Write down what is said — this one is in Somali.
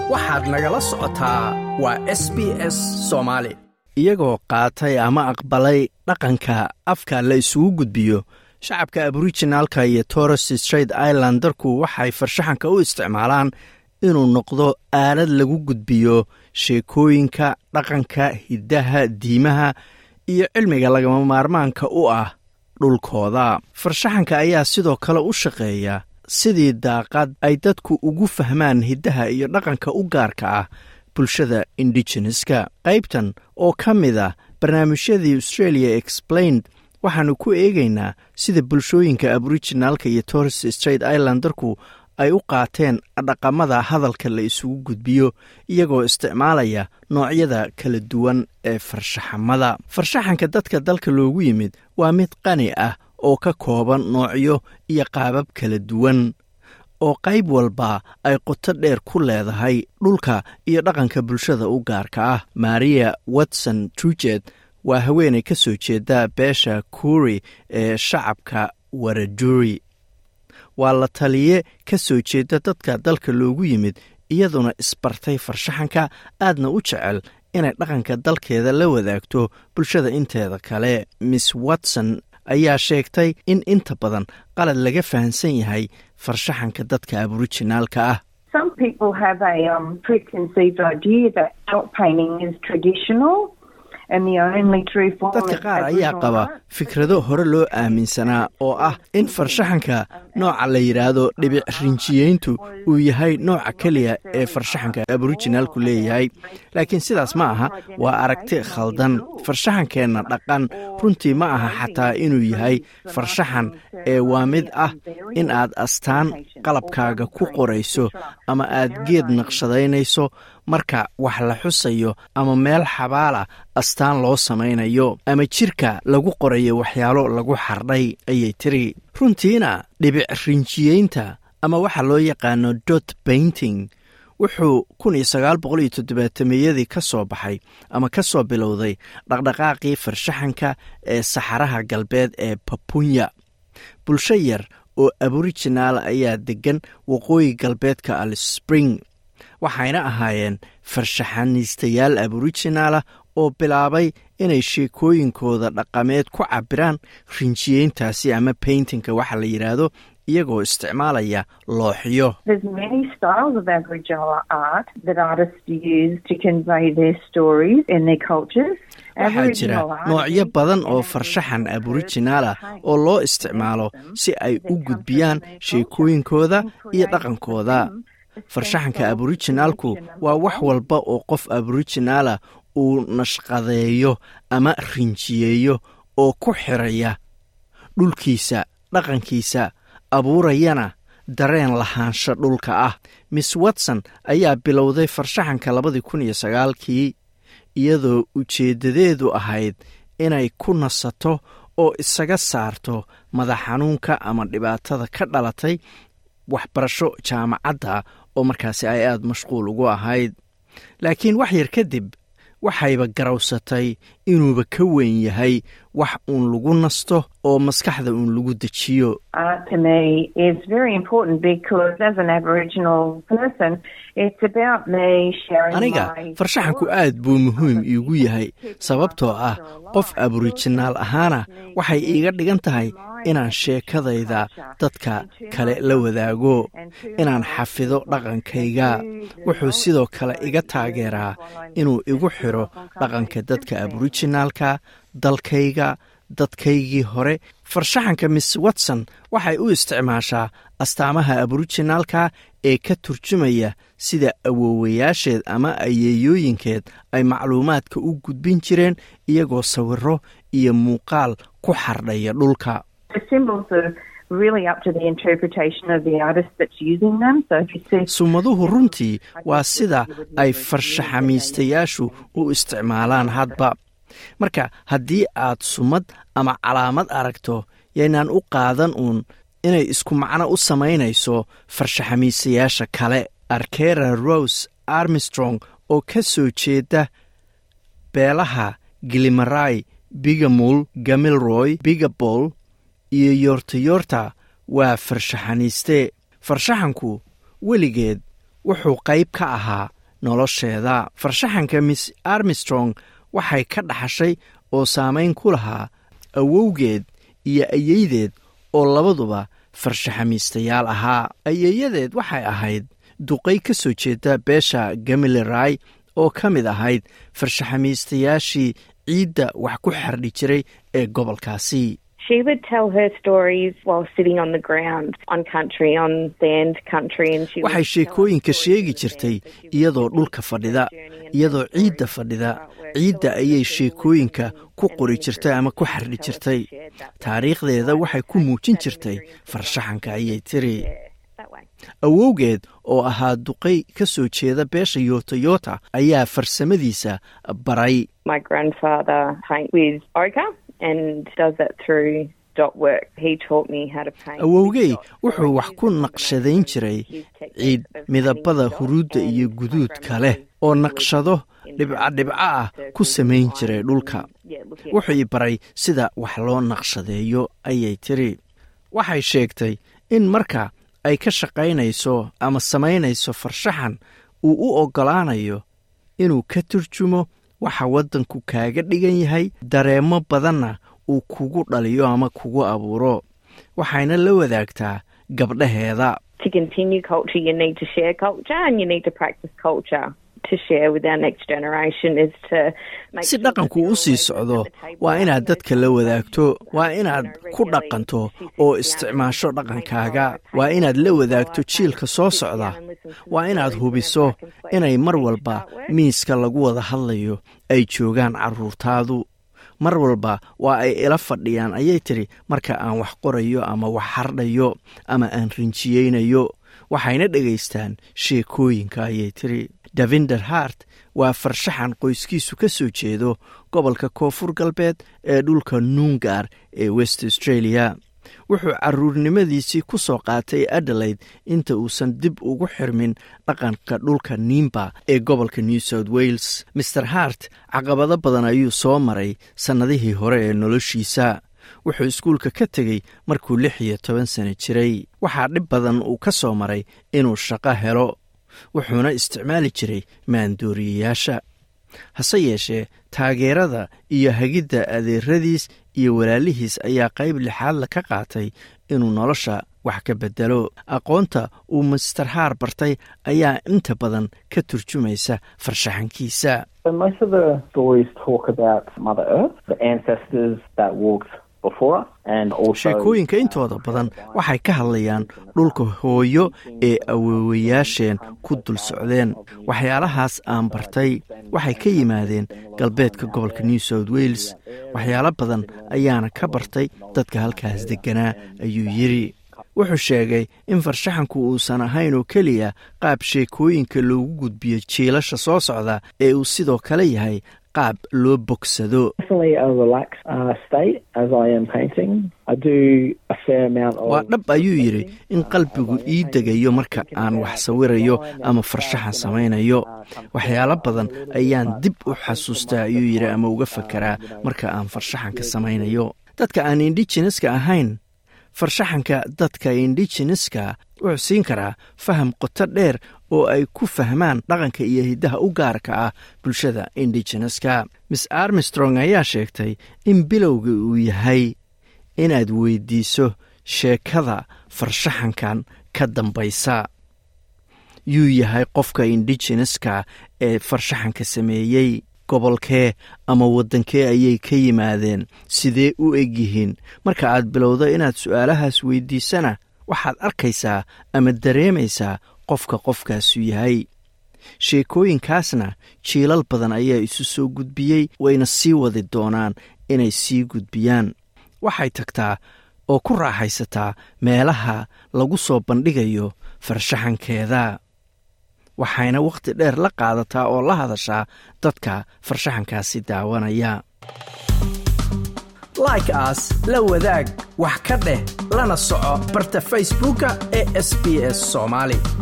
waxaad nagala socotaa waa s b s soomaali iyagoo qaatay ama aqbalay dhaqanka afka la isugu gudbiyo shacabka aborijinaalka iyo torres straight islandarku waxay farshaxanka u isticmaalaan inuu noqdo aalad lagu gudbiyo sheekooyinka dhaqanka hiddaha diimaha iyo cilmiga lagama maarmaanka u ah dhulkooda farshaxanka ayaa sidoo kale u shaqeeya sidii daaqad ay dadku ugu fahmaan hiddaha iyo dhaqanka u gaarka ah bulshada indigeneska qaybtan oo ka mid ah barnaamijyadii australia explained waxaannu ku eegaynaa sida bulshooyinka aborijinaalka iyo torres straight islandarku ay u qaateen dhaqamada hadalka la isugu gudbiyo iyagoo isticmaalaya noocyada kala duwan ee farshaxamada farshaxanka dadka dalka loogu yimid waa mid qani ah oo ka kooban noocyo iyo qaabab kala duwan oo qayb walba ay qoto dheer ku leedahay dhulka iyo dhaqanka bulshada u gaarka ah maria watson trujet waa haweenay ka soo jeeda beesha kuuri ee shacabka waraduri waa la taliye ka soo jeeda dadka dalka loogu yimid iyaduna isbartay farshaxanka aadna u jecel inay dhaqanka dalkeeda la wadaagto bulshada inteeda kale miss watson ayaa sheegtay in inta badan qalad laga fahamsan yahay farshaxanka dadka aborijinaalka ah dadka qaar ayaa qaba fikrado hore loo aaminsanaa oo ah in farshaxanka nooca la yidhaahdo dhibic rinjiyeyntu uu yahay nooca keliya ee farshaxanka aborijinaalku leeyahay laakiin sidaas ma aha waa aragti khaldan farshaxankeenna dhaqan runtii ma aha xataa inuu yahay farshaxan ee waa mid ah in aad astaan qalabkaaga ku qorayso ama aad geed naqshadaynayso marka wax la xusayo ama meel xabaala astaan loo samaynayo ama jirka lagu qorayo waxyaalo lagu xardhay ayay tiri runtiina dhibic rinjiyeynta ama waxa loo yaqaano dot bainting wuxuu kun iyo sagaal boqol iyo toddobaatameyadii ka soo baxay ama ka soo bilowday dhaqdhaqaaqii farshaxanka ee saxaraha galbeed ee babunya bulsho yar oo aborijinaal ayaa deggan waqooyi galbeedka alispring waxayna ahaayeen farshaxaniistayaal aborijinaalah oo bilaabay inay sheekooyinkooda dhaqameed ku cabiraan rinjiyeyntaasi ama baintingka waxa la yidhaahdo iyagoo isticmaalaya looxyo waxaa jira noocyo badan oo farshaxan aborijinaal ah oo loo isticmaalo si ay u gudbiyaan sheekooyinkooda iyo dhaqankooda farshaxanka aborijinaalku waa wax walba oo qof aborijinaalah uu nashqadeeyo ama rinjiyeeyo oo ku xiraya dhulkiisa dhaqankiisa abuurayana dareen lahaansho dhulka ah miss watson ayaa bilowday farshaxanka labadii kun iyo sagaalkii iyadoo ujeeddadeedu ahayd inay ku nasato oo isaga saarto madax xanuunka ama dhibaatada ka dhalatay waxbarasho jaamacadda oo markaasi ay aada mashquul ugu ahayd laakiin wax yar kadib waxayba garawsatay inuuba ka weyn yahay wax uun lagu nasto oo maskaxda uun lagu dejiyo aniga farshaxanku aad buu muhiim iigu yahay sababtoo ah qof aborijinaal ahaana waxay iiga dhigan tahay inaan sheekadayda dadka kale la wadaago inaan xafido dhaqankayga wuxuu sidoo kale iga taageeraa inuu igu xidho dhaqanka dadka aborijinaalka dalkayga dadkaygii hore farshaxanka miss watson waxay u isticmaashaa astaamaha aborijinaalka ee ka turjumaya sida awoowayaasheed ama ayeeyooyinkeed ay macluumaadka u gudbin jireen iyagoo sawiro iyo muuqaal ku xardhaya dhulka sumaduhu runtii waa sida ay farshaxamiistayaashu u isticmaalaan hadba marka haddii aad sumad ama calaamad aragto yaynaan u qaadan uun inay isku macno u samaynayso farshaxamiistayaasha kale arkera rose armstrong oo ka soo jeeda beelaha gilimaray bigamul gamilroy bigabol iyo yoortayoorta waa farshaxaniiste farshaxanku weligeed wuxuu qayb ka ahaa nolosheeda farshaxanka miss armstrong waxay ka dhaxashay oo saamayn ku lahaa awowgeed iyo ayeydeed oo labaduba farshaxamiistayaal ahaa ayeeyadeed waxay ahayd duqay ka soo jeeda beesha gamileray oo ka mid ahayd farshaxamiistayaashii ciidda wax ku xardhi jiray ee gobolkaasi waxay sheekooyinka sheegi jirtay iyadoo dhulka fadhida iyadoo ciidda fadhida ciidda ayay sheekooyinka ku qori jirtay ama ku xardhi jirtay taariikhdeeda waxay ku muujin jirtay farshaxanka ayay tiri awowgeed oo ahaa duqay ka soo jeeda beesha yotoyota ayaa farsamadiisa baray awowgey wuxuu wax ku naqshadayn jiray ciid midabada huruudda iyo guduudka leh oo naqshado dhibcadhibco ah ku samayn jiray dhulka wuxuu i baray sida wax loo naqshadeeyo ayay tiri waxay sheegtay in marka ay ka shaqaynayso ama samaynayso farshaxan uu u oggolaanayo inuu ka turjumo waxa waddanku kaaga dhigan yahay dareemo badanna uu kugu dhaliyo ama kugu abuuro waxayna la wadaagtaa gabdhaheeda si dhaqanku u sii socdo waa inaad dadka la wadaagto waa inaad ku dhaqanto oo isticmaasho dhaqankaaga waa inaad la wadaagto jiilka soo socda waa inaad hubiso inay mar walba miiska lagu wada hadlayo ay joogaan carruurtaadu mar walba waa ay ila fadhiyaan ayay tiri marka aan wax qorayo ama wax hardhayo ama aan rinjiyeynayo waxayna dhegaystaan sheekooyinka ayay tiri davinder hart waa farshaxan qoyskiisu ka soo jeedo gobolka koonfur galbeed ee dhulka nuungaar ee west australia wuxuu caruurnimadiisii ku soo qaatay adelaide inta uusan dib ugu xirmin dhaqanka dhulka nimba ee gobolka new south wales maer hart caqabado badan ayuu soo maray sannadihii hore ee noloshiisa wuxuu iskuulka ka tegey markuu lix iyo toban sano jiray waxaa dhib badan uu ka soo maray inuu shaqo helo wuxuuna isticmaali jiray maandooriyayaasha hase yeeshee taageerada iyo hagidda adeeradiis iyo walaalihiis ayaa qayb lixaadla ka qaatay inuu nolosha wax ka bedelo aqoonta uu master haar bartay ayaa inta badan ka turjumaysa farshaxankiisa sheekooyinka intooda badan waxay ka hadlayaan dhulka hooyo ee awoowayaasheen ku dul socdeen waxyaalahaas aan bartay waxay ka yimaadeen galbeedka gobolka new south wales waxyaalo badan ayaana ka bartay dadka halkaas degganaa ayuu yidri wuxuu sheegay in farshaxanku uusan ahayn oo keliya qaab sheekooyinka loogu gudbiyo jiilasha soo socda ee uu sidoo kale yahay qaab loo bogsado waa dhab ayuu yidhi in qalbigu ii degayo marka aan wax sawirayo ama farshaxan samaynayo waxyaalo badan ayaan dib u xasuustaa ayuu yidhi ama uga fakeraa marka aan farshaxanka samaynayo dadka aan indigeneska ahayn farshaxanka dadka indigeneska wuxuu siin karaa faham qoto dheer oo ay ku fahmaan dhaqanka iyo hiddaha u gaarka ah bulshada indigeneska miss armstrong ayaa sheegtay in bilowga uu yahay inaad weydiiso sheekada farshaxankan ka dambaysa yuu yahay qofka indigeneska ee farshaxanka sameeyey gobolkee ama waddankee ayay ka yimaadeen sidee u egyihiin marka aad bilowdo inaad su'aalahaas weydiisana waxaad arkaysaa ama dareemaysaa qofka qofkaasu yahay sheekooyinkaasna jiilal badan ayaa isu soo gudbiyey wayna sii wadi doonaan inay sii gudbiyaan waxay tagtaa oo ku raaxaysataa meelaha lagu soo bandhigayo farshaxankeeda waxayna wakhti dheer la qaadataa oo la hadashaa dadka farshaxankaasi daawanaya like aas la wadaag wax ka dheh lana soco barta facebooka ee sb s soomaali